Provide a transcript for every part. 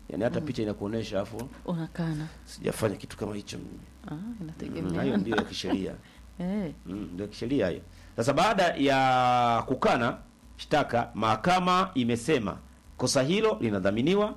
yani hata picha inakuonesha afu unakana sijafanya kitu kama hicho mimi. ah, Mm, inategemea hayo ndio ya kisheria eh. Mm, ndio ya kisheria hiyo. Sasa baada ya kukana shtaka, mahakama imesema kosa hilo linadhaminiwa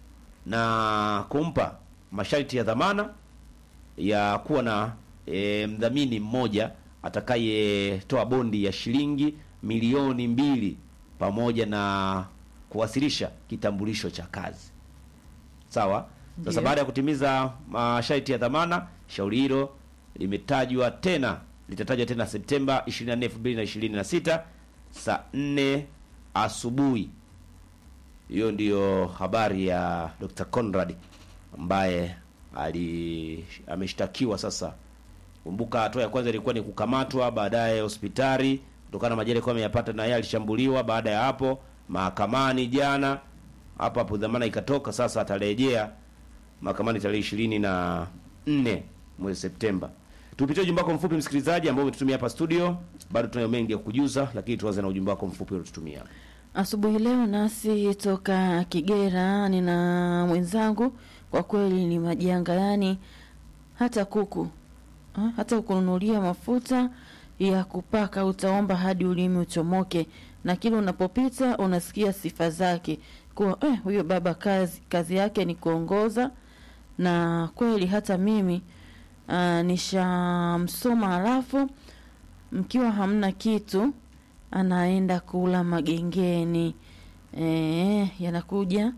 na kumpa masharti ya dhamana ya kuwa na e, mdhamini mmoja atakayetoa bondi ya shilingi milioni mbili pamoja na kuwasilisha kitambulisho cha kazi. Sawa. Sasa Ndiyo. baada ya kutimiza masharti ya dhamana, shauri hilo limetajwa tena litatajwa tena Septemba 24, 2026 saa 4 asubuhi. Hiyo ndiyo habari ya Dr. Conrad ambaye ali ameshtakiwa sasa. Kumbuka hatua ya kwanza ilikuwa ni kukamatwa, baadaye hospitali kutokana na majeraha alikuwa ameyapata, na yeye alishambuliwa. Baada ya hapo mahakamani jana, hapo hapo dhamana ikatoka. Sasa atarejea mahakamani tarehe ishirini na nne mwezi Septemba. Tupitie ujumbe wako mfupi msikilizaji, ambao umetutumia hapa studio. Bado tunayo mengi ya kujuza, lakini tuanze na ujumbe wako mfupi uliotutumia. Asubuhi leo nasi toka Kigera, nina mwenzangu, kwa kweli ni majanga, yani hata kuku ha, hata ukununulia mafuta ya kupaka utaomba hadi ulimi uchomoke, na kila unapopita unasikia sifa zake kuwa eh, huyo baba kazi, kazi yake ni kuongoza. Na kweli hata mimi uh, nishamsoma, halafu mkiwa hamna kitu anaenda kula magengeni e, yanakuja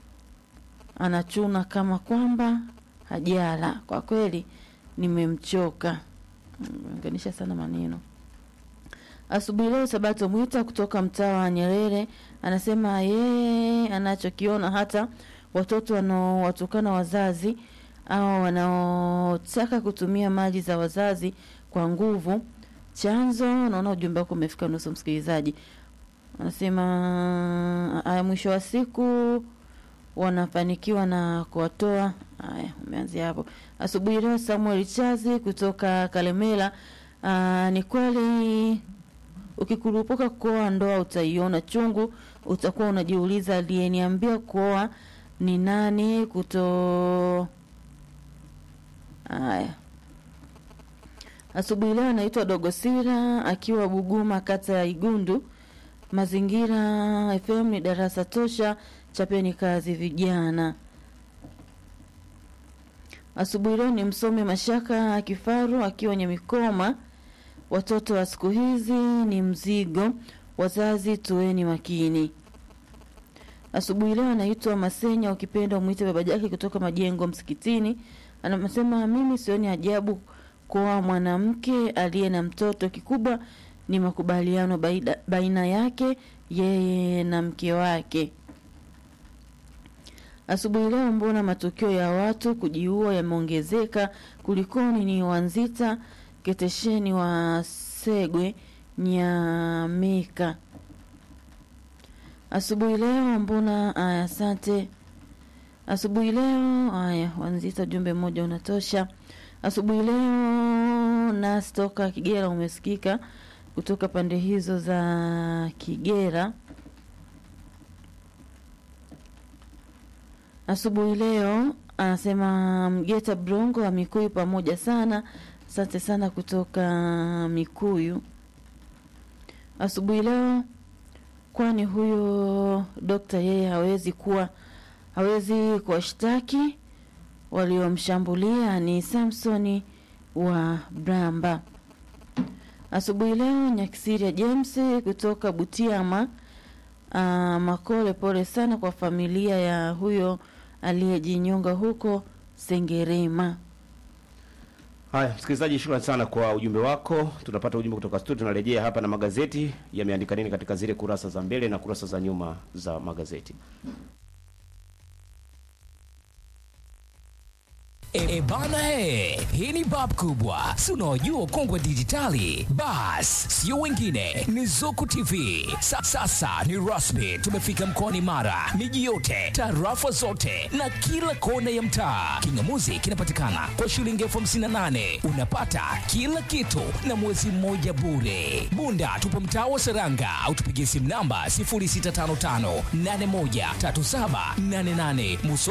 anachuna kama kwamba hajala. Kwa kweli nimemchoka, unganisha sana maneno. Asubuhi leo Sabato Mwita kutoka mtaa wa Nyerere anasema yeye anachokiona hata watoto wanaowatukana wazazi au wanaotaka kutumia mali za wazazi kwa nguvu chanzo. Naona ujumbe wako umefika nusu, msikilizaji anasema aya, mwisho wa siku wanafanikiwa na kuwatoa. Haya, umeanzia hapo. Asubuhi leo Samuel Chazi kutoka Kalemela, aa, ni kweli ukikurupuka kuoa ndoa utaiona chungu, utakuwa unajiuliza aliyeniambia kuoa ni nani? kuto haya Asubuhi leo anaitwa Dogosira akiwa Buguma, kata ya Igundu. Mazingira FM ni darasa tosha, chapeni kazi vijana. Asubuhi leo ni msome Mashaka Kifaru akiwa Nyamikoma. Watoto wa siku hizi ni mzigo, wazazi tuweni makini. Asubuhi leo anaitwa Masenya, ukipenda umwite baba jake kutoka Majengo Msikitini. Anasema mimi sioni ajabu kwa mwanamke aliye na mtoto, kikubwa ni makubaliano baida, baina yake yeye na mke wake. Asubuhi leo mbona matukio ya watu kujiua yameongezeka? Kulikoni? Ni Wanzita Ketesheni wa Segwe Nyamika. Asubuhi leo mbona aya, asante. Asubuhi leo haya, Wanzita, ujumbe mmoja unatosha. Asubuhi leo nasi toka Kigera umesikika kutoka pande hizo za Kigera. Asubuhi leo anasema Mgeta Brongo wa Mikuyu pamoja sana. Asante sana kutoka Mikuyu. Asubuhi leo kwani huyo dokta yeye hawezi kuwa hawezi kuwashtaki waliomshambulia ni Samsoni wa Bramba. Asubuhi leo Nyakisiria James kutoka Butiama. Uh, Makole, pole sana kwa familia ya huyo aliyejinyonga huko Sengerema. Haya, msikilizaji, shukrani sana kwa ujumbe wako. Tunapata ujumbe kutoka studio, tunarejea hapa na magazeti yameandika nini katika zile kurasa za mbele na kurasa za nyuma za magazeti. E bana he, hii ni bab kubwa, si unaojua kongwe dijitali. Bas, sio wengine, ni Zuku TV. Sa, sasa ni rasmi, tumefika mkoani Mara, miji yote, tarafa zote na kila kona ya mtaa. Kingamuzi kinapatikana kwa shilingi elfu hamsini na nane unapata kila kitu na mwezi mmoja bure. Bunda tupo mtaa wa Seranga au tupigie simu namba 0655813788 Muso